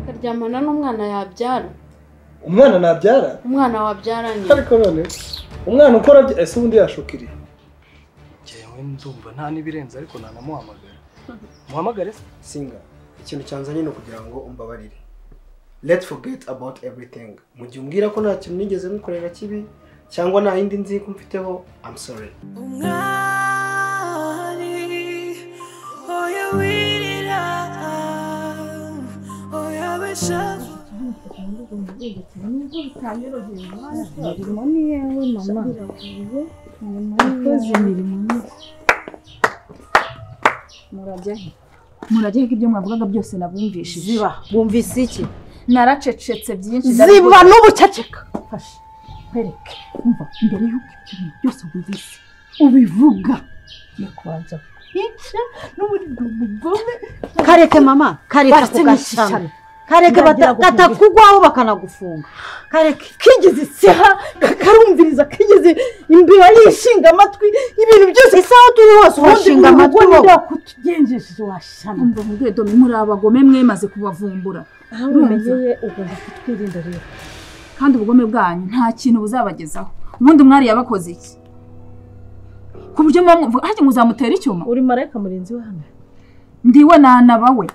kuryamana n'umwana yabyara umwana nabyara umwana wabyaranye ariko none umwana ukora bya- ese ubundi yashukiriye njyewe ndumva nta n'ibirenze ariko nanamuhamagara muhamagare se singa ikintu cyanzanye ni ukugira ngo umbabarire let's forget about everything mu gihe umbwira ko nta kintu nigeze mukorera kibi cyangwa nta yindi nziko mfiteho i'm sorry umwari oya wirira oya wishaka imirimo ni yewe mama ikoze imirimo ni murajya he murajya he ko ibyo mwavugaga byose nabumvishije ziba bumvise iki naracecetse byinshi ziba n'ubuceceka fashe kwereke umva mbere y'uko ibyo bintu byose wumvise ubivuga yo kubanza kwica n'ubundi ndi umugome kareke mama kareke ako barashimishyana gashami kareke Ndagira bata- gufunga. katakugwaho bakanagufunga kareke kigeze iseha kakarumviriza kigeze imbeba yishinga amatwi ibintu byose ese aho turi hose washinga amatwi wowe kutugenjeje washana mba mubwiye domi muri abagome mwemaze kubavumbura aho umenyeye ugomba kutwirinda rero kandi ubugome bwanyu nta kintu buzabagezaho ubundi umwari yabakoze iki ku buryo muba mwumva hajya muzamutera icyuma uri marayika murinzi we hano ndiwe nanaba we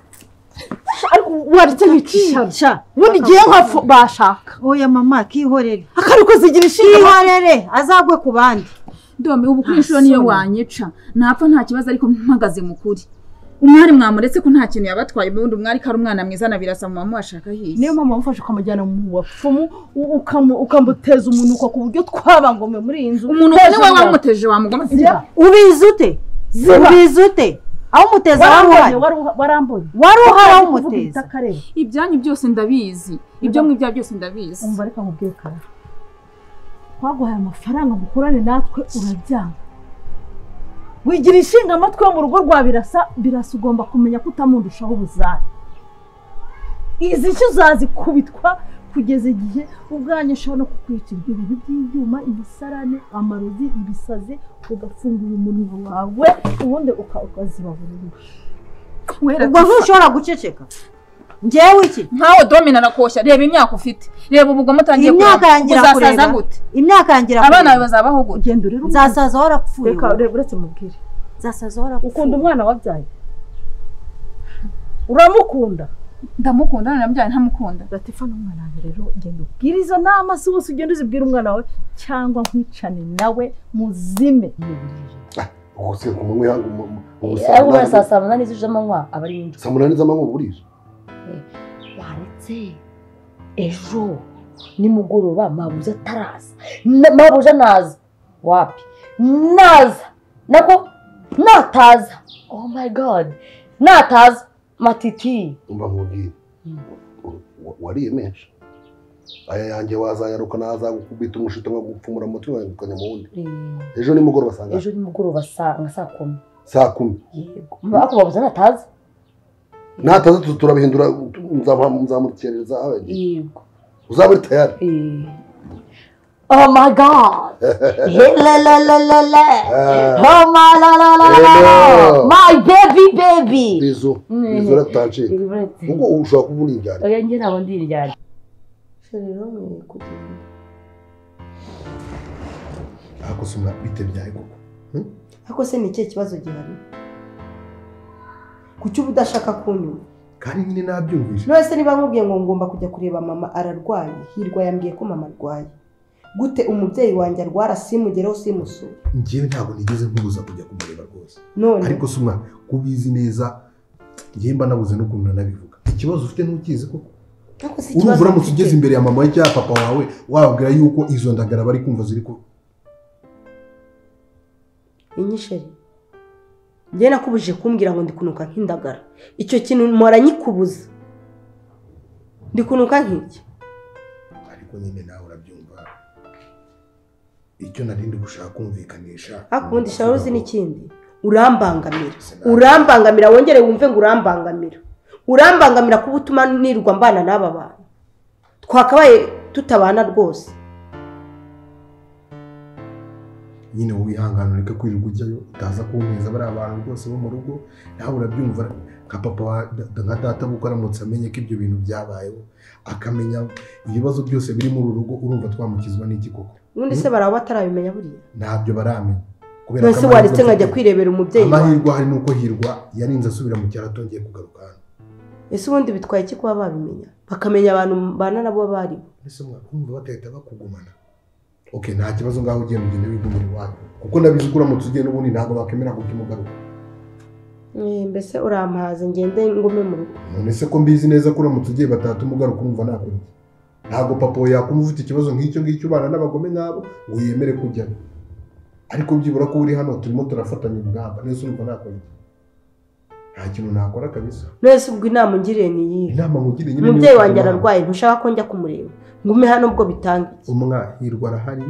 wabitse nk'icisha ubundi igihe nka bashaka oya mama kihorere akarukoze igira ishinga kihorere azagwe ku bandi domi ubu kuri inshuro niyo wanyica napfa nta kibazo ariko mpagaze mu kuri umwari mwamuretse ko nta kintu yabatwaye ubundi umwari ko ari umwana mwiza na birasa mama washaka hirya niyo mpamvu wamufashe ukamujyana mu bapfumu u- ukamu- ukamuteza umunuko ku buryo twabangomwe muri iyi nzu umuntu ubona Hejuru niwe yawe. wamuteje wamugoma Ziba. ubizi ute ubizi ute aho umuteza wari warambonye uhari wari uha- warambonye wari uhari aho Kuvuga umuteza ibitakareba. ibyanyu byose ndabizi ibyo mwibya byose ndabizi umva reka nkubwire kare twaguhaye amafaranga mukorane natwe urabyanga wigira inshinga amatwi yo mu rugo rwa birasa birasa ugomba kumenya ko utamundushaho ubuzane izi nshyo uzazikubitwa kugeza igihe ubwanyu ushobora no kukwica ibyo bintu by'ibyuma imisarane amarozi ibisazi ugafungura umunwa wawe ubundi uka- ukazibaburira wera ubwo ntushobora guceceka ngewe iki nkawe domina nakoshya reba imyaka ufite reba ubugome utangiye Iyi myaka kureba. yangira uzasaza kureba. gute imyaka yangira abana bawe bazabaho gute ugenda urere umwana nzasaza aho urapfuye reka wowe. reka uretse mubwire nzasaza aho urapfuye ukunda umwana wabyaye uramukunda ndamukunda nanamubyaye ntamukunda latifa n'umwana wawe rero ugenda ubwira izo nama si wose ugenda uzibwira umwana wawe cyangwa nkwicane nawe muzime ubu se ku manywa yangu mu- mu- mu aho ubura saa busanzwe saa munani z'ijamanywa aba ari nijoro saa munani z'amanywa uba burije waretse ejo nimugoroba mabuja ataraza Na- mabuja naza wapi naza nako nataza oh my god nataza matiti umva nkubwire u- u- wariye menshi aya yanjye wazayaruka nazagukubita umushito nkagupfumura umutwe wayegukanya mu wundi Eh, ejo nimugoroba saa ngahe? ejo nimugoroba saa nka saa kumi saa kumi yego ako mabuja nataza natandatu turabihindura nzamuha- nzamukereza abe- yego uzaba uri tayari Eh. oh my god Helelelelele. Ah. oh my la la la la la Hello. my baby baby bizu Mm. bizu ratancika ubwo ushobora kuba uri injyana oya njye ntabwo ndi indyari ariko si bite byawe koko ariko se ni ikihe kibazo gihari kuki uba udashaka kunyumva kandi nyine nabyumvise none se niba nkubwiye ngo ngomba kujya kureba mama ararwaye hirwa yambwiye ko mama arwaye gute umubyeyi wanjye arwara simugereho simusure ngewe ntabwo nigeze nkubuza kujya kumureba rwose none ariko si umwana kubizi neza ngewe mba nabuze n'ukuntu nanabivuga ikibazo ufite ntukizi koko ariko si urumva uramutse ufite. ugeze imbere ya mama we cyangwa papa wawe wababwira yuko izo ndagara bari kumva ziri ku inyisheri njye nakubujije kumbwira ngo ndi kunuka nk'indagara icyo kintu mpora nyikubuza ndi kunuka nk'iki ariko nyine nawe urabyumva icyo narindi gushaka kumvikanisha ariko ubundi ni shira uzi ukuvuga ngo- n'ikindi urambangamira Sinabyo. urambangamira wongere wumve ngo urambangamira urambangamira kuba utuma nirwa mbana n'aba bantu twakabaye tutabana rwose nyine wihangane ureke kwirirwa ujyayo utaza kumpiza bariya bantu rwose bo mu rugo nawe urabyumva nka papa wa da- da- nka data kuko aramutse amenye ko ibyo bintu byabayeho akamenya ibibazo byose biri muri uru rugo urumva twamukizwa n'iki koko ubundi se baraba batarabimenya buriya ntabyo baramenya Kubera ko none se amahirwe waretse afite- nkajya kwirebera umubyeyi wawe amahirwe ahari ni uko hirwa yarinze asubira mu cyaro atongeye kugaruka hano ese ubundi bitwaye iki kuba babimenya bakamenya abantu mbana nabo bari mbese mwakumva batahita bakugumana oke nta kibazo ngaho ugenda ugenda wigumira iwanyu kuko ndabizi ko uramutse ugenda ubundi ntabwo bakemera kuko imugaruka Eh, mbese urampaze ngende ngume mu rugo none se ko mbizi neza ko uramutse ugiye batatu umugaruka umva nakurya ntabwo papa we yakumva ufite ikibazo nk'icyo ngicyo ubana n'abagome nk'abo ngo yemere kujyayo ariko byibura ko uri hano turimo turafatanya urugamba neza urumva nakurya nta kintu nakora kabisa none se ubwo inama ungiriye ni iyihe inama nkugiriye nyine umubyeyi ni uko wanjye umwana- ararwaye ntushaka ko njya kumureba ngume hano ubwo bitanga iki umwa hirwa arahari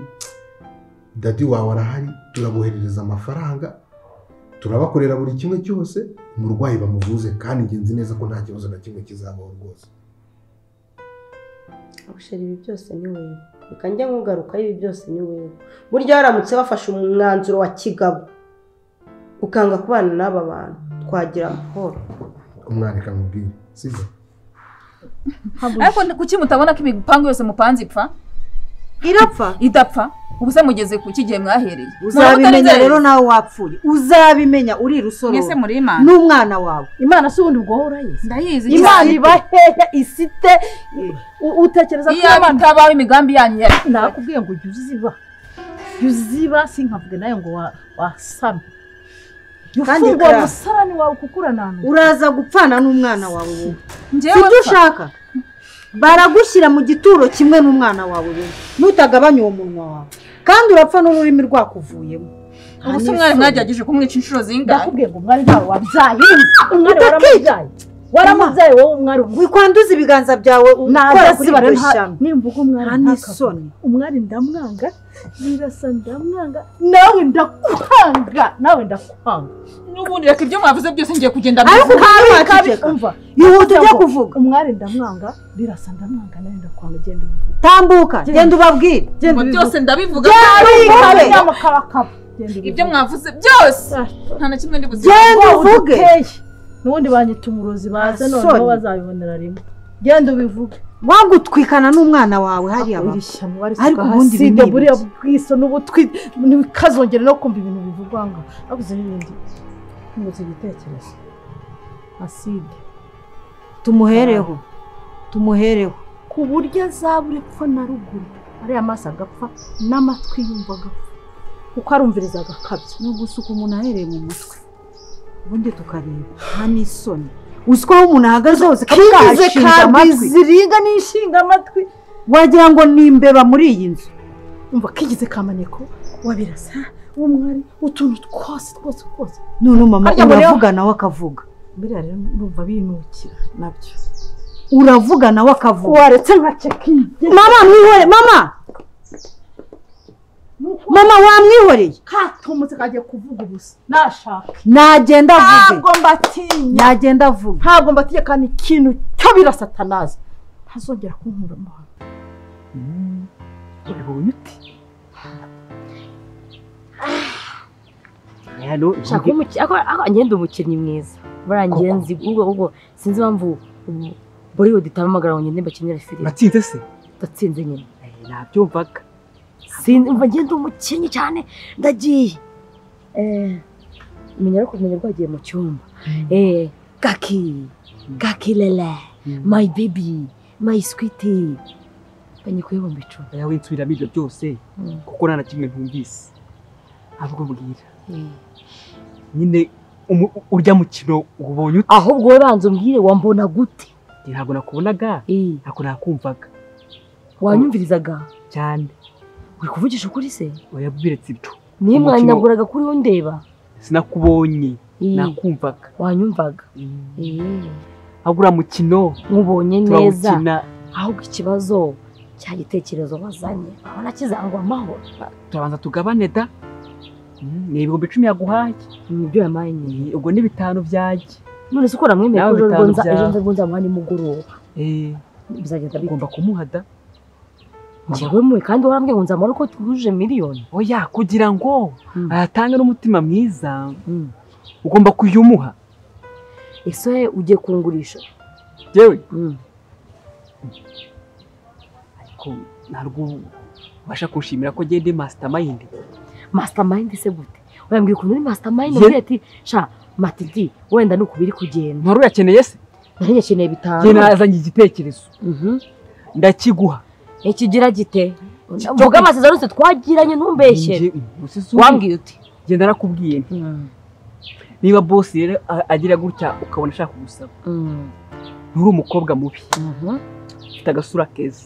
dadi wawe arahari turaboherereza amafaranga turabakorera buri kimwe cyose umurwayi bamuvuze kandi njye nzi neza ko nta kibazo na kimwe kizabaho rwose gushira ibi byose ni wowe reka njya nkugarukaho ibi byose ni wowe burya waramutse wafashe umwanzuro wa kigabo ukanga kubana n'aba bantu twagira amahoro umwareka mubwire sibyo ariko ni- kuki mutabona ko imipangu yose mupanze ipfa irapfa idapfa ubu se mugeze ku kigihe mwahereye uzabimenya rero nawe wapfuye uzabimenya uri rusoro Mwese muri Imana. n'umwana wawe imana si ubundi ubwo wowe urayizi ndayizi imana cyane. iba hehe isite u- utekereza ko Iyo itabaho imigambi yanyu yari nakubwiye ngo jya uziba jya uziba sinkavuge nawe ngo wa- wasame jya Kandi ufungura kara- umusarani wawe kuko urananura uraza gupfana n'umwana wawe wowe njyewe ibyo ushaka baragushyira mu gituro kimwe n'umwana wawe wowe nutagabanya uwo munwa wawe kandi urapfa n'ururimi rwakuvuyemo ubu se mwari mwagerageje kumwica inshuro zingahe ndakubwiye ngo umwari ntawe wabyaye umwari waramubyaye waramubyaye wowe umwari umwe wikwanduza ibiganza byawe ukora kuri Ntajya iryo nta- shyamba nimvuga umwari nta ntakavune. n'isoni umwari ndamwanga birasa ndamwanga nawe ndakwanga nawe ndakwanga n'ubundi reka ibyo mwavuze byose ngiye kugenda ariko mbivuga. kabi kabi wakiceka umva Yihute ujye Cyangwa kuvuga. umwari ndamwanga birasa ndamwanga nawe ndakwanga genda ubivuge tambuka Genda. genda ubabwire genda Ngo byose ndabivuga Genda ubivuge ubivuge inama karakaba genda ibyo ubivuge. mwavuze byose nta na kimwe ndi buzima genda Wowe uvuge uduteye. n'ubundi banyita umurozi baze noneho Soni. bazabibonera rimwe genda ubivuge wagutwikana n'umwana wawe hariya iri baba shyamba Ariko ariko ubundi ibi hasiga ni buriya ibiki? bwiso n'ubutwi ntibikazongere no kumva ibintu bivugwa ngo abuze n'ibindi ntibutse igitekerezo aside tumuhereho tumuhereho ku buryo azabura epfo na ruguru ariya maso agapfa n'amatwi yumva agapfa kuko arumviriza agakabya ni ugusuka umuntu ahereye mu mutwe ubundi tukareba nta n'isoni uzi ko aho umuntu ahagaze hose kaba kize kahashinga kandi amatwi ziriga n'inshinga amatwi wagira ngo ni imbeba muri iyi nzu umva kigize kamaneko wabirasa umwari utuntu twose twose twose none mama Harya muri yo- uravuga nawe akavuga biriya rero numva binukira nabyo uravuga nawe akavuga waretse nka cekingi mama mwihore mama mama wamwihoreye katumutse kagiye kuvuga ubusa nashaka nagenda avuge ntabwo mbatinya nagenda avuge ntabwo mbatinya kandi ikintu cyo birasa atanazi ntazongera kunkura amahano urabibonye uti nshaka umuki- ako- ako- ngenda umukinnyi mwiza buriya ngiye nzi ubwo ubwo sinzi impamvu ubu- Bollywood itampamagara ngo ngende mbakinire filime natsinze se ndatsinze nyine nabyumvaga sinzi mva ngenda umukinnyi cyane ndagiye Eh, menya ariko kumenya rwagiye mu cyumba Eh, gaki gaki lele my baby my sweetie mbanye kuyabumba icumi yawe nsubiramo ibyo byose kuko nta na kimwe ntumvise ahubwo mbwira Mm. nyine umu- urya mukino ubonye ute ahubwo wowe banza umbwire wambona gute Njye ntabwo nakubonaga Eh, ntabwo nakumvaga wanyumvirizaga cyane uri kuvugisha ukuri se oya biretse ibyo niyo Umukino- mwanyaguraga kuri we ndeba sinakubonye Eh, nakumvaga wanyumvaga Eh. ahubwo uriya mukino nkubonye neza turawukina ahubwo ikibazo cya gitekerezo wazanye urabona kizangwa amahoro turabanza tugabane da Mm, ni ibihumbi icumi yaguhaye nibyo yamaye nyine Eh, ubwo ni bitanu byanjye none se ukora mwemeye ko Nawe ejo bitanu rwonza byawe. ejo nza rwonza muha nimugoroba Eh, bizagenda bite ugomba kumuha da njyewe mwe kandi warambwiye ngo nzamara uko twujuje miliyoni oya kugira ngo ayatange n'umutima mwiza ugomba kuyumuha ese ugiye kungurisha yewe ariko ntabwo ubasha kunshimira ko gende mastermind mastermind se gute urambwira ukuntu uri mastermind ugira ati sha matidi wenda ni uku biri kugenda ntari uyakeneye se nari nyakeneye bitanu njye nazanye igitekerezo ndakiguha ikigira gite mvuga amasezerano yose twagiranye ntumbeshye wambwiye uti genda nakubwiye nti niba bosi rero a- agira gutya ukabona ashaka kugusaba nturi umukobwa mubi ufite agasura keza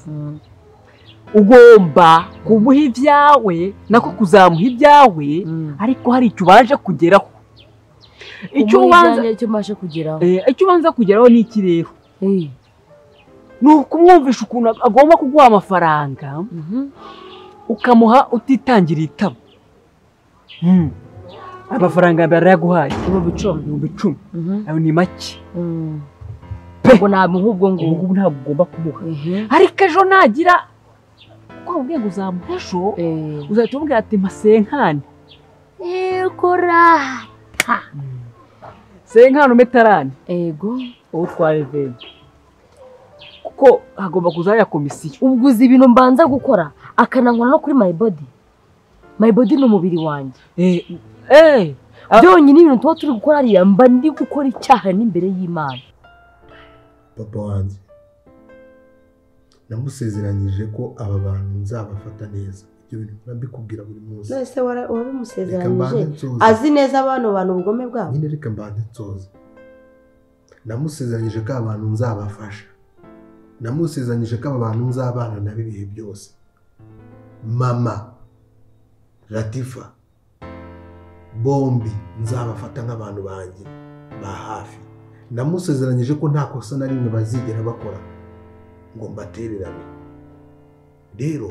ugomba kumuha ibyawe nako kuzamuha ibyawe ariko hari icyo ubanje kugeraho icyo Umuha ubanza ibyanjye icyo mbasha kugeraho Eh, icyo ubanza kugeraho ni iki rero ni ukumwumvisha ukuntu ag- agomba kuguha amafaranga ukamuha utitangira itabo Mm. amafaranga mbere yarayaguhaye ibihumbi icumi ibihumbi icumi Mhm. ayo ni make ubwo namuha ubwo ngubwo ubwo ntabwo ugomba kumuha ariko ejo nagira uko wabwiye ngo uzamuha ejo uzahita umubwira ati masenkani yegora senkani umetarani ego uwo utwara venti kuko hagomba kuzaho ya komisiyo ubwo uzi ibintu mbanza gukora akanangwa no kuri my body my body ni umubiri wanjye byonyine ibintu tuba turi gukora hariya mba ndi gukora icyaha n'imbere y'imana papa wanjye namusezeranyije ko aba bantu nzabafata neza ibyo bintu mpora mbikubwira buri munsi none se wara- Reka wabimusezeranyije mbanze nsoze. azi neza abantu abantu ubugome bwabo nyine reka mbanze nsoze namusezeranyije ko aba bantu nzabafasha namusezeranyije ko aba bantu nzabana nabo ibihe byose mama latifa bombi nzabafata nk'abantu banjye ba hafi namusezeranyije ko nta kosa na rimwe bazigera bakora ngo mbatererane rero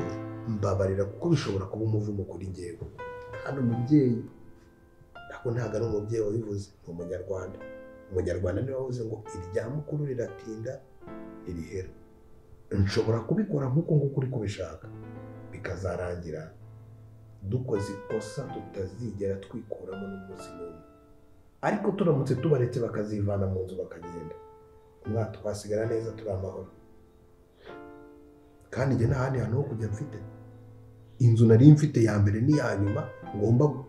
mbabarira kuko bishobora kuba umuvumo kuri ngewe hano umubyeyi ntabwo ntabwo ari umubyeyi wabivuze ni umunyarwanda umunyarwanda niwe wavuze ngo irya mukuru riratinda ririhera nshobora kubikora nk'uko nguko uri kubishaka bikazarangira dukoze ikosa tutazigera twikuramo n'umunsi n'umwe ariko turamutse tubaretse bakazivana mu nzu bakagenda umwaka twasigara neza turi amahoro kandi njye nta handi hantu ho kujya mfite inzu nari mfite ya mbere n'iya nyuma ngomba gu-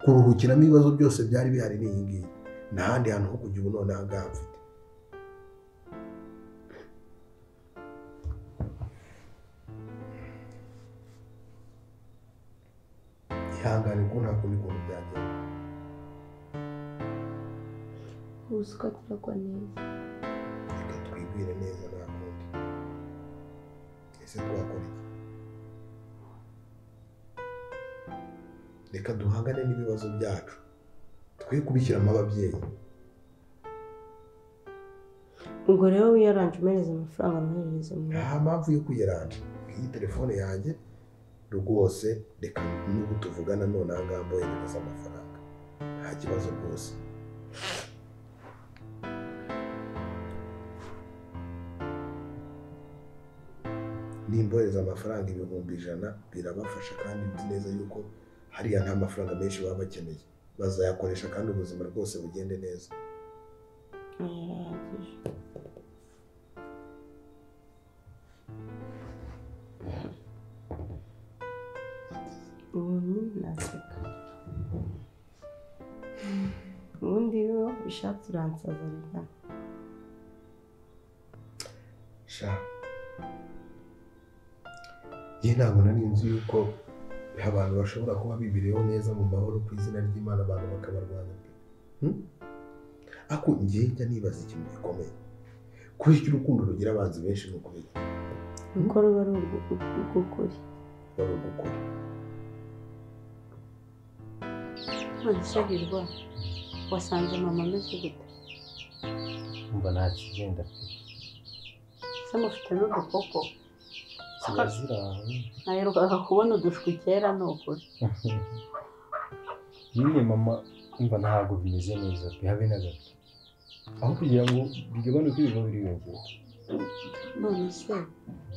kuruhukiramo ibibazo byose byari bihari ni iyi ngiyi nta handi hantu ho kujya ubu noneho ngaha mfite ihangane kuko nta kundi kuntu byagenda ubuswa turakwa neza reka twibwire neza nta kundi ese twakora iki reka duhangane n'ibibazo byacu twe kubishyiramo ababyeyi ubwo rero wiyaranje umereze amafaranga mwohereze mu nta mpamvu yo kuyiranja iyi telefone yanjye rwose reka n'ubu tuvugana none aha ngaha mboherereza amafaranga nta kibazo rwose nimbohereza amafaranga ibihumbi ijana birabafasha kandi nzi neza yuko hariya nta mafaranga menshi baba bakeneye bazayakoresha kandi ubuzima rwose bugende neza ubundi naseka ubundi iyo bishatse uransaza reka sha njye ntabwo nari nzi yuko abantu bashobora kuba bibereyeho neza mu mahoro ku izina ry'imana abantu bakabarwanya pe Hmm? ariko njye njya nibaza ikintu gikomeye kuri iki urukundo rugira abanzi benshi ni ukubiri kuko ruba ari urw- urw'ukuri baba gukora ntabishagirwa wasanze mama ameze gute umva nta kigenda pe se mufite n'udukoko ziba ziri aho naherukaga kubona udushwi kera ni ukuri nyine mama umva ntabwo bimeze neza pe habe na gato aho kugira ngo bigabanuke biba biri yongera none se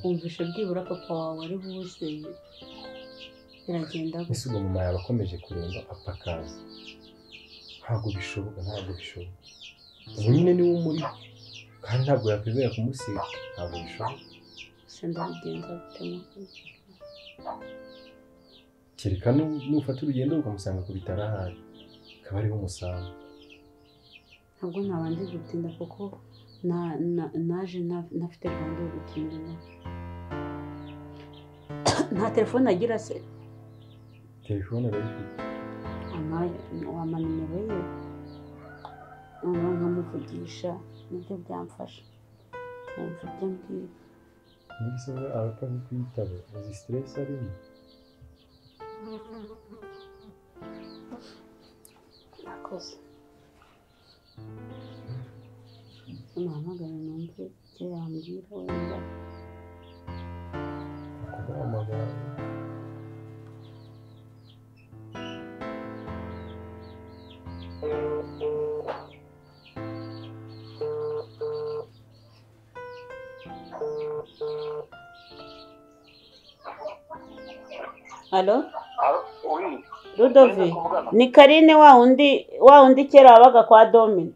wumvishe byibura papa wawe ari buze biragenda ese ubwo mama yaba akomeje kuremba apakaza ntabwo bishoboka ntabwo bishoboka wenyine niwe umuriho kandi ntabwo yakwizera kumusiga ntabwo bishoboka gusa ndabigenza bitema kereka nu- nufata urugendo ukamusanga ku bitaro ahari akaba ariho umusanga ntabwo nabanje gutinda kuko na- na- naje na- ntafite gahunda yo gutinda nta telefone agira se telefone arayifite ama- wampa nimero ye noneho nkamuvugisha nibyo byamfasha nkumva ibyo ambwira niba se arapfa kuyitaba azi siteresi arimo murakoze muhamagare numve icyo yambwira wenda kubahamagara halo rudove ni karine wa wundi wa wundi kera wabaga kwa domino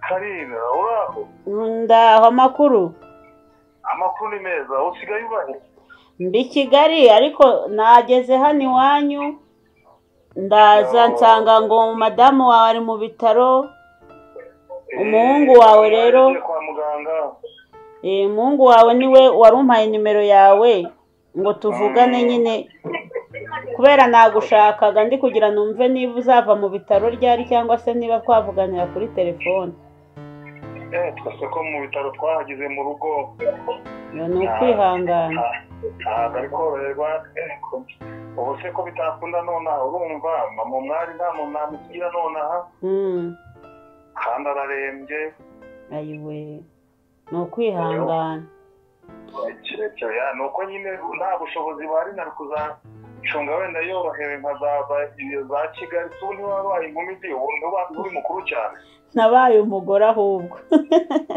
karina uraho ndaho amakuru amakuru ni meza usigaye ubahe mbi kigali ariko nageze hano iwanyu ndaza nsanga ngo madamu wawe ari mu bitaro umuhungu wawe rero kwa muganga Eh, umuhungu wawe niwe wari umpaye nimero yawe ngo tuvugane nyine kubera nagushakaga ndi kugira numve niba uzava mu bitaro ryari cyangwa se niba twavuganira kuri telefone eh twese ko mu bitaro twahageze mu rugo ni ukwihangana ntabwo ari koroherwa ariko ubu se ko bitakunda nonaha urumva mama umwari nta muntu namugira nonaha Mm, kandi ararembye ayiwe ni ukwihangana kirekire ya ni uko nyine nta bushobozi bari na kuzacunga wenda yorohewe nkazaza za kigali se ubu ntiwabaye inkumi ndi ubu ntiwabaye uri mukuru cyane nabaye umugore ahubwo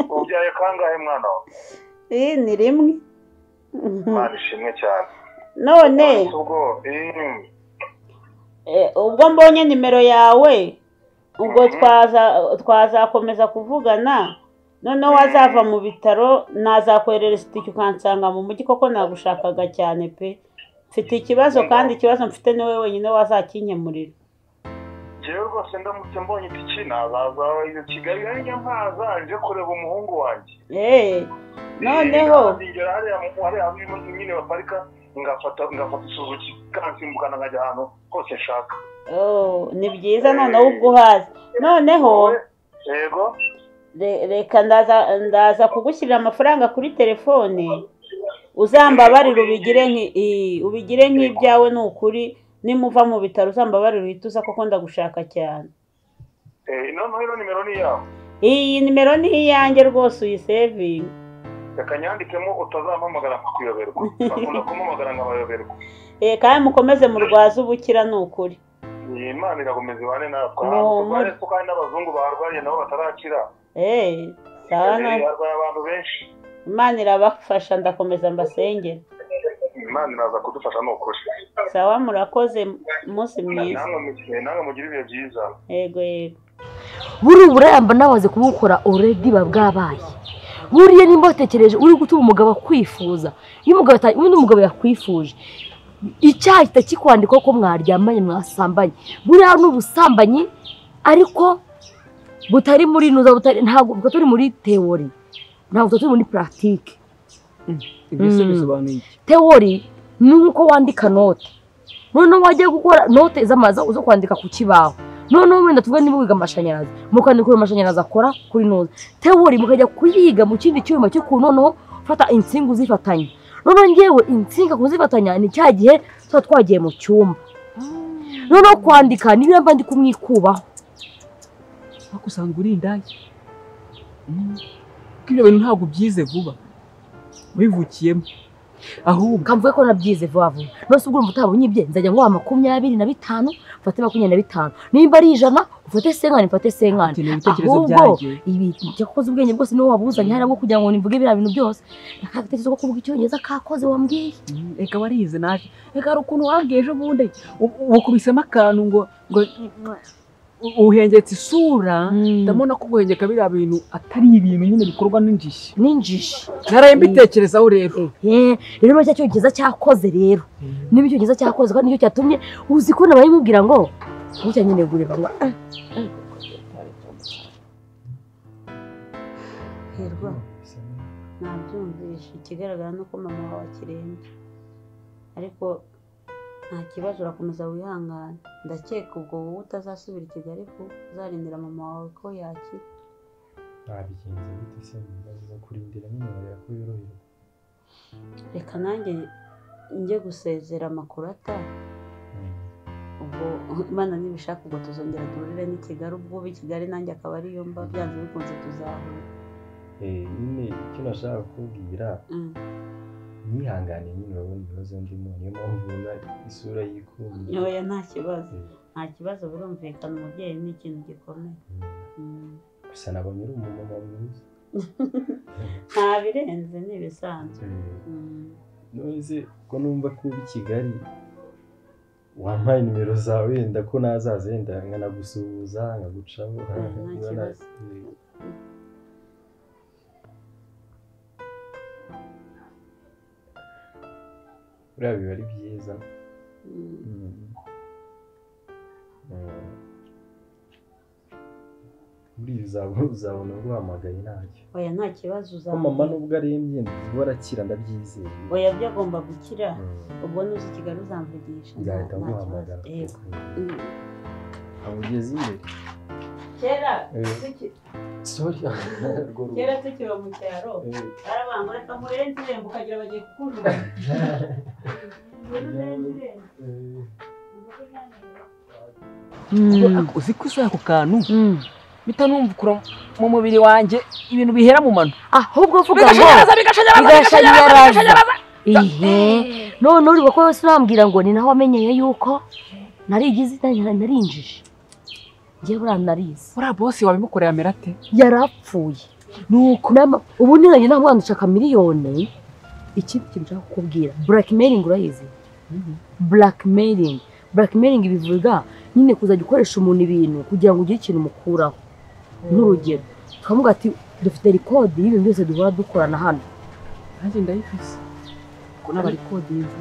ubyaye kangahe mwana wawe iyi ni rimwe imana ishimwe cyane none ubwo mm, eh, ubwo mbonye nimero yawe ubwo twaza twazakomeza kuvugana noneho wazava mu bitaro nazakoherereza itike ukansanga mu mujyi koko nagushakaga cyane pe mfite ikibazo kandi ikibazo mfite ni wowe wenyine wazakinkemurira Jewe rwose ndamutse mbonye itiki nazaza iyo kigali nanjye mpaza nje kureba umuhungu wanjye Eh, noneho nzigera hariya mu- hariya hamwe nyine baparika ngafata ngafata isuzuki kansimbukana nkajya ahantu hose nshaka oh, ni byiza noneho ubwo uhazi noneho yego Re- reka ndaza ndaza kugushyirira amafaranga kuri telefone uzambabarire ubigire nki- i- ubigire nk'ibyawe ni ukuri nimuva mu bitaro uzambabarire uhite uza kuko ndagushaka cyane Eh, noneho ino nimero ni iyawe iyi nimero ni iyanjye rwose uyisevinge reka nyandikemo utazampamagara nkakuyoberwa bakunda kumpamagara nkabayoberwa Eh, kandi mukomeze murwaze ubukira ni ukuri iyi imana irakomeza ibane natwe Ni ahantu umu- turwaye ko kandi n'abazungu baharwariye nabo batarakira Eh, sawa Eh, na- harwaye abantu benshi imana irabafasha ndakomeza mbasengera imana iraza kudufasha ni ukuri sawa murakoze umunsi mwiza namwe mu- namwe mugire ibihe byiza yego yego buriya uburayamba nabaze kubukora already biba bwabaye buriya nimba watekereje uri gutuma umugabo akwifuza iyo umugabo ata- ubundi umugabo yakwifuje icyaha gihita kikwandikwa ko mwaryamanye mwasambanye buriya ni ubusambanyi ariko butari muri nuza butari ntabwo bwo turi muri teori ntabwo tuba turi muri puratike ibyo se Mm. bisobanuye iki teori ni uko wandika note noneho wajya gukora note z'amaza zo kwandika ku kibaho noneho wenda tuvuga niba wiga amashanyarazi mukandika uyu amashanyarazi akora kuri note teori mukajya kuyiga mu kindi cyuma cyo ku noneho fata insinga uzifatanya noneho ngewe insinga kuzifatanya ni cya gihe tuba twagiye mu cyumba noneho kwandika ni biriya mbandika umwikubaho ariko usanga uri indaya Mm. kuko ibyo bintu ntabwo ubyize vuba wivukiyemo ahubwo kamvuye ko nabyize vuba vuba nose ubwo utabonye ibye nzajya nguha makumyabiri na bitanu ufate makumyabiri na bitanu nimba ari ijana ufate senkani ufate senkani ibitekerezo ahubwo byanjye. ibi jya kukoza ubwenge bwose niwo wabuzanye hariya bwo kugira ngo nivuge biriya bintu byose akagatekerezo ko kuvuga icyongereza kakoze wambwiye reka warize naje reka hari ukuntu wabwiye ejo bundi u- wakubisemo akantu ngo ngo u- uhengetse isura ndabona ko guhengeka biriya bintu atari ibintu nyine bikorwa n'injishi n'injishi naraye mbitekerezaho rero rero muri cya cyongereza cyakoze rero niba icyongereza cyakoze kandi nicyo cyatumye uzi ko nabaye mubwira ngo gutya nyine gure ngo ah, ah. hirwa nabyumvishe ikigaragara ni uko mama wawe akirembye ariko nta kibazo urakomeza wihangane ndakeka ubwo wowe utazasubira i kigali vuba uzarindira mama wawe ko yakira Nabigenza gute se mu bibazo zo kurindira nyine bareba ko yoroherwa reka nanjye njye gusezera amakurata ubwo imana nibishaka ubwo tuzongera duhurire n'i kigali ubwo uba i kigali nanjye akaba ariyo mba byanze bikunze tuzahura Eh, nyine icyo nashaka kukubwira Mm. nyihangane nyine urabona ibibazo ndimo niyo mpamvu ubona isura yikunda nyoya nta kibazo nta kibazo birumvikana umubyeyi ni ikintu gikomeye Mm. gusa nabonye uri umumama mwiza nta birenze ni ibisanzwe Mm. none se ko numva ko uba i kigali wampaye nimero zawe wenda ko nazaza wenda nkanagusuhuza nkagucaho nta kibazo. Eh, buriya biba ari byiza Mm. Eh, muri ibi uzaba- uzabona guhamagaye ntacyo oya nta kibazo ko uzaba mama nubwo arembye nibwo arakira ndabyizeye oya byo agomba gukira ubwo nuza i kigali uzamvugisha nta- nzahita nta kibazo. nguhamagara Yego. Mm. ntabwo ugeze imbere kera Eh. tuki- sori rwo rugo. kera tukiri mu cyaro Eh. barabango reka nkurere ndirembo ukagira bagiye kukujugunya Nkurere ndirembo. uzi ko isura ako kantu mpita numva mu mubiri wanjye ibintu bihera mu mano ahubwo uvuga ngo bigashanyaraza bigashanyaraza bigashanyaraza bigashanyaraza bigashanyaraza ihe none uri ko wese urambwira ngo ni naho wamenyeye yuko narigize narinjije njye buriya narize buriya bose wabimukoreye amera ate yarapfuye nuko nama- ubu niranye nta mwana ushaka miliyoni ikindi kintu nshaka kukubwira blackmailing urayizi blackmailing blackmailing bivuga nyine kuzajya ukoresha umuntu ibintu kugira ngo ugire ikintu umukuraho nk'urugero tukavuga ati dufite rikodi y'ibintu byose duhora dukorana hano nanjye ndayifise ko n'abarikodinze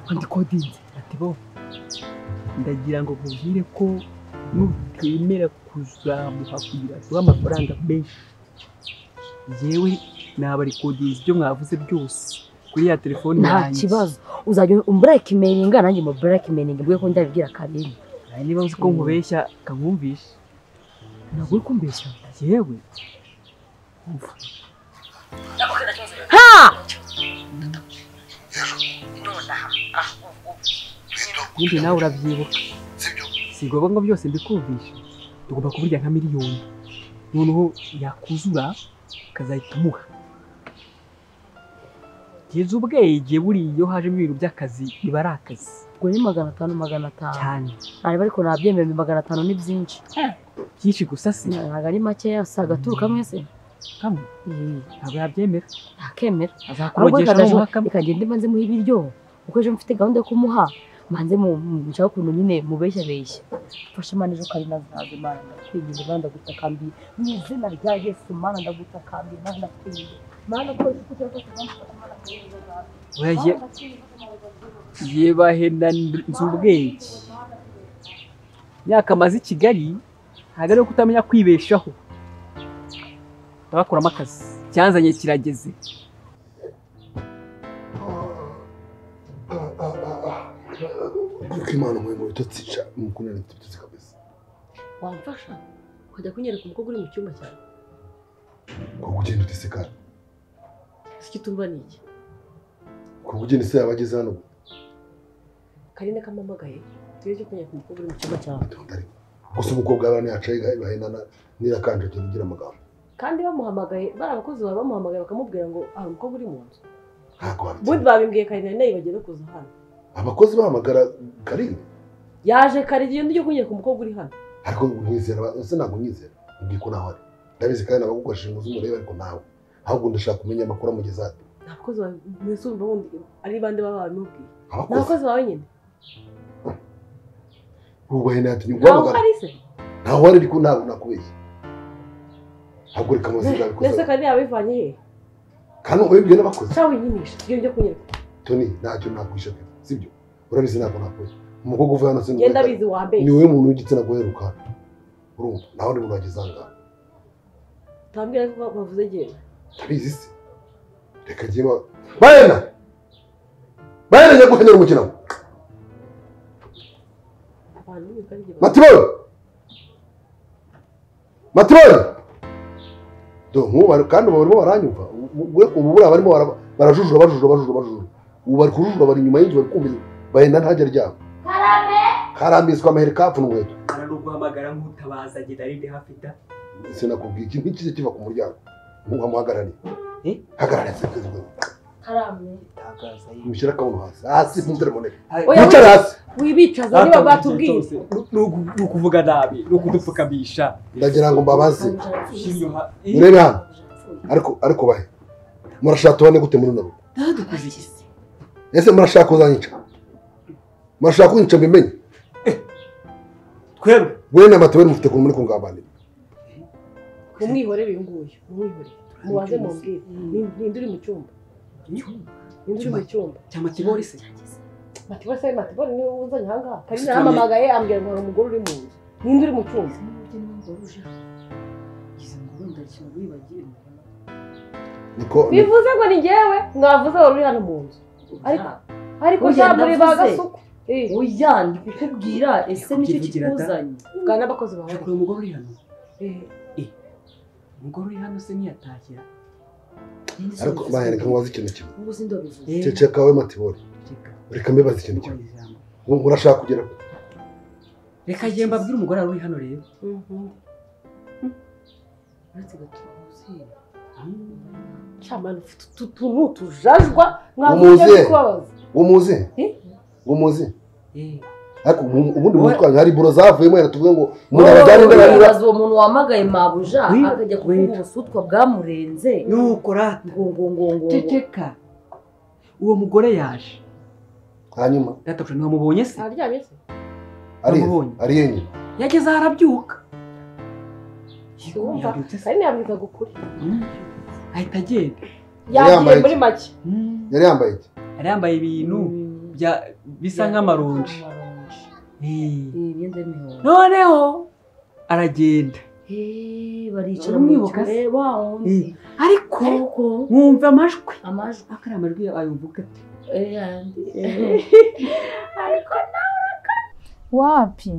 bandikodinze ati bo ndagira ngo nkubwire ko nutemera kuzamuha kugira ngo uhe amafaranga menshi yewe nabarikodinze ibyo mwavuze byose kuri ya telefone nta yanjye. kibazo uzajya umuburakimeninga nanjye mu burakimeninga mbwe ko ndabibwira kabiri Nawe niba uzi ko nkubeshya kankumvisha ntabwo uri kumbeshya yewe umva ha ibindi nawe urabyibuka si ngombwa ngo byose mbikumvisha tugomba kuburya nka miliyoni noneho yakuzura ukazahita umuha kugeza ubwenge buriya iyo hajemo ibintu by'akazi biba ari akazi ubwo ni magana atanu magana atanu cyane ariko ariko nabyemera ni magana atanu ni byinshi byinshi gusa si ntabwo ari makeya si agaturuka mwese kamwe ntabwo yabyemera ntakemera azakubogesha n'umuha kamwe reka ngende mbanze muhe ibiryo kuko ejo mfite gahunda yo kumuha mbanze mu- mu- nshaka ukuntu nyine mubeshya beshya mfashe mani ejo kandi nazaza imana ndakwigize imana ndagutakambiye mu izina rya yesu mana ndagutakambiye imana ndakwigize mana ko ufite uko Oya, ye- yebahenda nzu ubwenge imyaka amaze i kigali ntabwo ari kutamenya kwibeshaho ndabakuramo akazi cyanzanye kirageze Kuko imana umwe mu bitotsi ca mukundana bitotsi kabisa wamfasha ukajya kunyereka umukobwa uri mu cyumba cyawe kuko ugenda utisekana si icyo utumva ni iki kuko ugenda se yaba ageze hano karinda kampamagaye tujye cyo kunyereka umukobwa uri mu cyumba cyawe gusa umukobwa yawe ntiyacaye igahe bahendana n'irakanjagira igira amagambo kandi bamuhamagaye bari abakozi bawe bamuhamagaye bakamubwira ngo hari umukobwa uri mu nzu ntabwo wabi- ubundi babimbwiye karindwi nayo bagiye no kuza hano abakozi bahamagara karindwi yaje karindwi iyo ngiye kunyereka umukobwa uri hano ariko nkwizera ese ntabwo nyizera mbwiye ko nawe ari ndabizi kandi abagukoresheje inzu z'umurebe ariko nawe ahubwo ndashaka kumenya amakuru amugeza hano nta bakozi bawe mwese urumva wundi ari bande baba babimubwiye Abakozi? ni abakozi bawe nyine ubaye natumye ntawe guhamagara uhari se ntawe ari ariko ntabwo nakubeshye ntabwo reka amazina mbese abikoze karindwi yabivanye he kandi wabibwiye n'abakozi cyangwa winyinisha iyo ngiye kunyereka toni ntacyo nakwisha pe sibyo urabizi ntabwo nakubeshye umukobwa uvuye hano sinzi genda bizi wambere ni wowe muntu w'igitsina gore rukara urumva nawe uri muntu wageze ahangaha utambwira ko bavuze genda ndabizi se reka njye ba bayena bayena njya gukenera umukino wawe. abantu ni karindwi matiboro matiboro do nk'ubu kandi ubu barimo baranyumva ubu ubu buriya barimo bara- barajujura bajujura bajujura bajujura ubu bari kujujura bari inyuma y'inzu bari kumva bayenda ntajya aryama karambitswe amaheri kapfuna inkweto hari n'uguhamagara nk'utabaza agenda ari hafi da sinakubwiye ikintu ntikijye kiva ku muryango ntuhamuhagarare hagarara sekejwe karame mushyire akabuno hasi hasi mu telefone Oya, yicara hasi wibicaza niba batubwiye ni ukuvuga nabi ni ukudupfukamisha ndagira ngo mbabaze murebe hano ariko ariko bahe murashaka tubane gute muri runo rugo ntadukoze iki se ese murashaka kuzanyica murashaka kunyica mbimenye twebwe wenda amatubari mufite ukuntu muri kungambanira mumwihorere uyu nguyu mumwihorere mubaze mubwire Ni- ninde uri mu cyumba ninde uri mu cyumba cyangwa kibori se matibori se matibori niwe uzanye ahangaha kandi Cyane. nahamamagaye ambwira ngo hari umugore uri mu nzu ninde uri mu cyumba niko bivuze ngo ni ngewe mwavuze wari uri hano mu nzu ariko ariko Oya, cya muri ba ndavuze. gasuku oya ndi kukubwira ese nicyo Kukivugira da. kikuzanye bwa n'abakozi bawe uyu mugore uri hano umugore uri hano se ntiyatakira ariko bahereka ngo bazi ikintu kimwe ubu sindabivuze ceceka kawe matibori reka mbibaze ikintu kimwe Ngo urashaka kugera ku reka njye mbabwire umugore wari uri hano rero uretse gatuzi cyamani ufite utu tuntu tujajwa mwavuze umuze byo kubabaza umuze umuze ariko ubu- ubundi mu mutwe wanjye hari buro zavuyemo yera tuvuge ngo murabazane ndabanyura ubaza uwo muntu wahamagaye mabuja Wait, akajya kuvuga ubusutwa bwamurenze nuko rata ngo ngo ngo ngo ceceka uwo mugore yaje hanyuma databusha ntiwamubonye se aryamye se aramubonye ari yenyine yageze aho arabyuka wumva kandi yabwizaga ukuri ahita agenda yagiye muri make yari yambaye iki yari yambaye ibintu bya- bisa nk'amaronji Eh. imyenda y'imihondo noneho aragenda Eh, baricara mu Uramwibuka se? cyumba wa wundi Eh, ariko mwumva amajwi amajwi akari amajwi ayumvuga ate Eh, ayandi. ariko wapi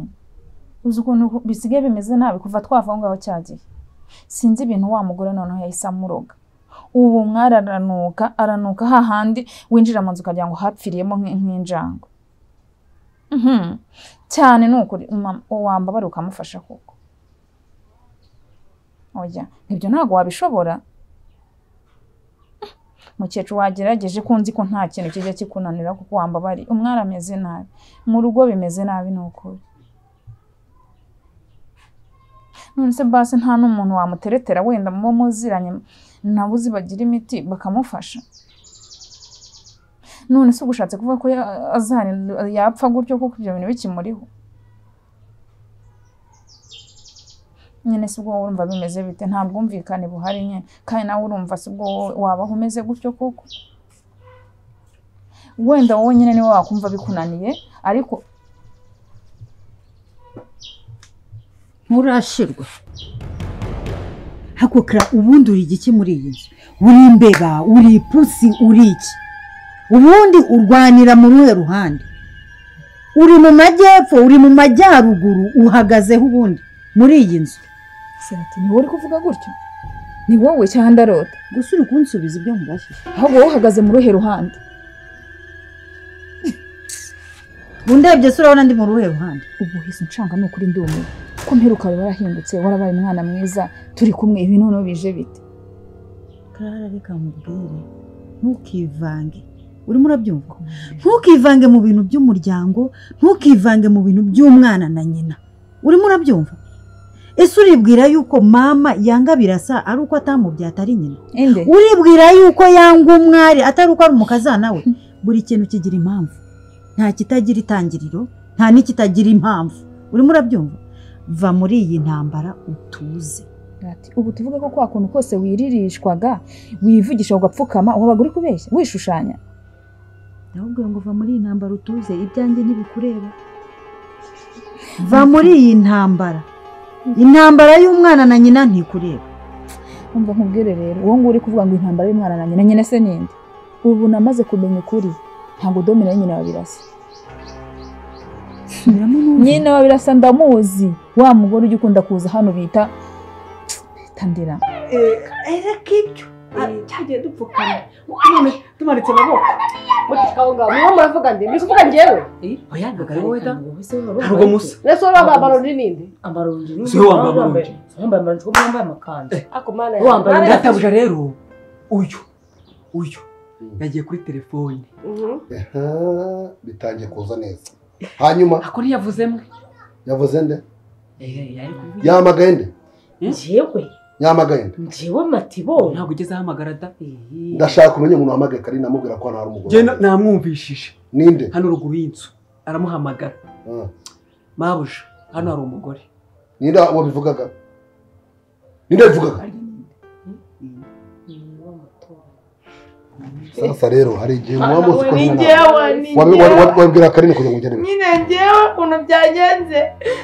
uzi ukuntu bisigaye bimeze nabi kuva twava aho ngaho cya gihe sinzi ibintu wa mugore noneho yahise amuroga ubu mwararanuka aranuka hahandi winjira mu nzu ukagira ngo hapfiriyemo nk'i- nk'injangwe Mhm. cyane ni ukuri mama- wambabara ukamufasha koko oya ibyo ntabwo wabishobora mukecuru wagerageje ko nzi ko nta kintu kijya kikunanira kuko wambabariye umwari ameze nabi mu rugo bimeze nabi ni ukuri none se basi nta n'umuntu wamuteretera wenda muba muziranye nabo uzi bagira imiti bakamufasha none se ubushatse kuvuga ko ya- azahari- yapfa gutyo kuko ibyo bintu bikimuriho nyine si ubwo wowe urumva bimeze bite nta bwumvikane buhari nyine kandi nawe urumva si ubwo wowe wabaho umeze gutyo kuko wenda wowe nyine niwe wakumva bikunaniye ariko nturashirwa hakuka ubundi uri igiki muri iyi nzu uri imbeba uri ipusi uri iki ubundi urwanira mu ruhe ruhande uri mu majyepfo uri mu majyaruguru uhagazeho ubundi muri iyi nzu serati ni wowe uri kuvuga gutyo ni wowe cyangwa ndarota gusa uri kunsubiza ibyo mubajije ahubwo wowe uhagaze mu ruhe ruhande undebye se urabona ndi mu ruhe ruhande ubu hise nshanga ni ukuri ndumiwe ko mperuka wawe warahindutse warabaye umwana mwiza turi kumwe ibi noneho bije bite karara reka nkubwire ntukivange urimo urabyumva ntukivange mu bintu by'umuryango ntukivange mu bintu by'umwana na nyina urimo urabyumva ese uribwira yuko mama yanga birasa ari uko atamubyaye atari nyina uribwira yuko yanga umwari atari uko ari umukazana we buri kintu kigira impamvu nta kitagira itangiriro nta n'ikitagira impamvu urimo urabyumva va muri iyi ntambara utuze Ati, ubu tuvuge ko kwa kuntu kose wiririshwaga wivugisha ugapfukama wabaga uri kubeshya wishushanya ahubwo ngo va muri iyi ntambara utuze ibyanjye ntibikureba va muri iyi ntambara intambara y'umwana na nyina ntikureba umva nkubwire rero uwo nguwo uri kuvuga ngo intambara y'umwana na nyina nyina se ninde ubu namaze kumenya ukuri ntabwo domina na nyina wabirasa nyina wabirasa ndamuzi wa mugore ujya ukunda kuza hano bita tandira reka ibyo cyagiye dupfukana none tumanitse amaboko niho muravuga ndi mbese uvuga njyewe oya ndagara wowe da ntabwo musa mbese wowe wambaye amaronji n'indi amaronji Si we wambaye amaronji wambaye amaronji kuko wambaye amakanzu ako mana wambaye databuja rero uyu uyu yagiye kuri telefone Aha, bitangiye kuza neza hanyuma ako ntiyavuzemo yavuze nde yari kuvuga yamagaye nde njyewe yamagaye nde njyewe matibo ntabwo ugeze ahamagara da ndashaka umenya umuntu wamagaye kari namubwira ko hano hari umugore Njye na- namwumvishije ninde hano ruguru y'inzu aramuhamagara mabuja hano hari umugore ninde wabivugaga ninde wabivugaga sasa rero hari igihe muba muzi ko Ni nyina- njyewe, ni wabi- njyewe. wabi- wabwira karine kugira ngo ugende bike. nyine ngewe ukuntu byagenze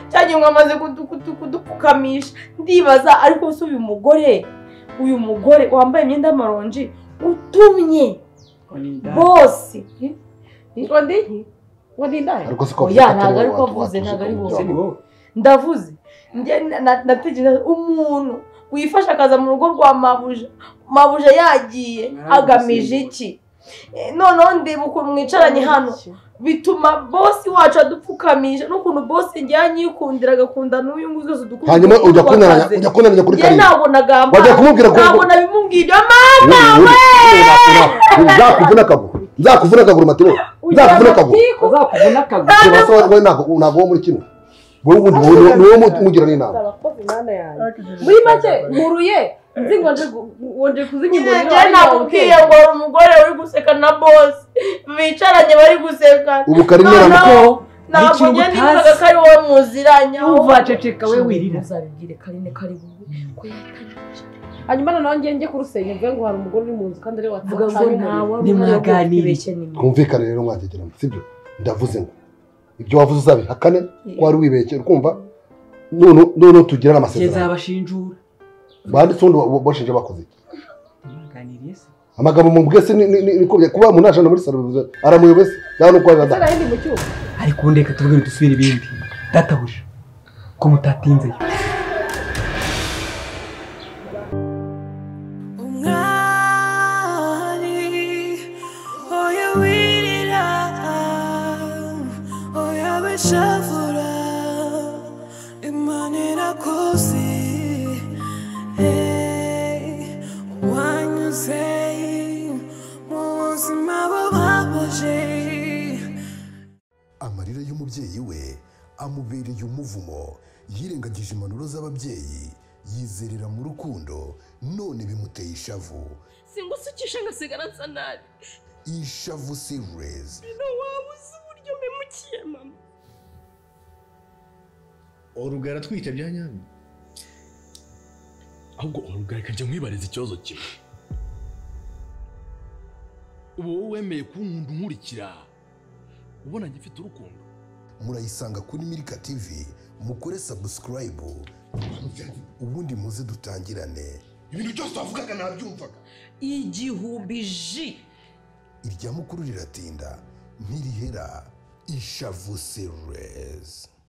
cyagiye ngo amaze kudu- kudu- kudupfukamisha ndibaza ariko se uyu mugore uyu mugore wambaye imyenda y'amaronji utumye bose ngo ndi ngo ndi ndaya Ariko si ko oya avuze ko ntabwo atari wowe watuzi ari ko avuze ntabwo ari ko wowe ni wowe. ndavuze njye na- na- natekereza umuntu wifashe akaza mu rugo rwa mabuja mabuja yagiye agamije iki Eh, noneho ndeba ukuntu mwicaranye hano bituma bosi wacu adupfukamisha n'ukuntu bosi njyanye yikundira agakunda n'uyu nguyu zose dukunda hanyuma ujya kunananya ujya kunananya kuri njye karine ntabwo nagamba Wajya kumubwira ko- ntabwo nabimubwira mama Uri- we uri- nzakuvuna akaguru nzakuvuna akaguru matiro nzakuvuna akaguru azakubona akaguru Sibasa wowe- wowe ntabwo ntabwo wo muri kino wowe ubundi wowe ni- ni wowe mu- mugira n'inama abakozi mana yanjye muri make mpuruye nzi ngo nje gu- wonje kuzimya Njye- umuriro njye nakubwiye ngo hari umugore uri guseka na bosi bicaranye bari guseka Ubu Karine Noneho aramukoraho. ntabwo Hari ikintu utazi. njye nifuzaga ko ari wowe muziranya Umva, ceceka we wirira. uzabibwire karine kari bube ko yatanyije hanyuma noneho njye njye kurusenya mvuge ngo hari umugore uri mu nzu kandi ariwe Vuga ngo watsanye ntawe umuriro. wari Ntimwaganiriye. twumvikane rero mwategerana sibyo ndavuze ngo ibyo wavuze uzabihakane ko wari wibeshye ukumva none- noneho tugirane amasezerano nzabashinjura banditse ubundi wa- washinja bakoze iki mwaganiriye se amagambo mu bwese ni ni- ni kubye kuba umuntu ajana muri salo bivuze aramuyobe se yaba nuko Ese wabibada nahindi mu cyuma ariko ubu reka tuvuge dusubire ibindi databuja ko mutatinzeyo amarira y'umubyeyi we amubereye umuvumo yirengagije impanuro z'ababyeyi yizerera mu rukundo none bimuteye ishavu singusukisha ngasigara nsa nabi ishavu sirezi bino waba uzi uburyo mpemukiye mama orugara atwite bya nyabyo ahubwo orugara reka njye nkwibariza ikibazo kimwe uba wowe wemeye kunkunda unkurikira ubona ngifite urukundo murayisanga kuri mirika tivi mukore sabusikarayibu ubundi muze dutangirane ibintu byose wavugaga nabyumvaga igihumbi ji irya mukuru riratinda ntirihera ishavu sirezi